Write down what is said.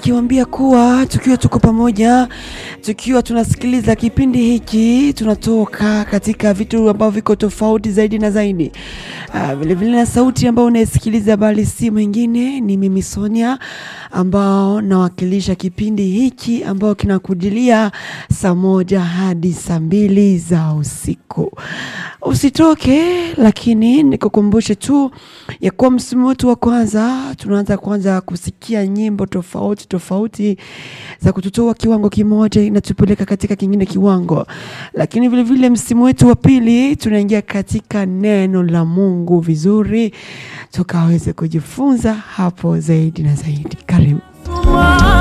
nikiwaambia kuwa tukiwa tuko pamoja, tukiwa tunasikiliza kipindi hiki, tunatoka katika vitu ambavyo viko tofauti zaidi na zaidi. Ah, vile vile na sauti ambayo unaisikiliza, bali si mwingine ni mimi Sonia, ambao nawakilisha kipindi hiki ambao kinakujilia saa moja hadi saa mbili za usiku. Usitoke, lakini nikukumbushe tu ya kuwa msimu wetu wa kwanza tunaanza kwanza kusikia nyimbo tofauti tofauti za kututoa kiwango kimoja inatupeleka katika kingine kiwango, lakini vile vile msimu wetu wa pili tunaingia katika neno la Mungu vizuri, tukaweze kujifunza hapo zaidi na zaidi. Karibu.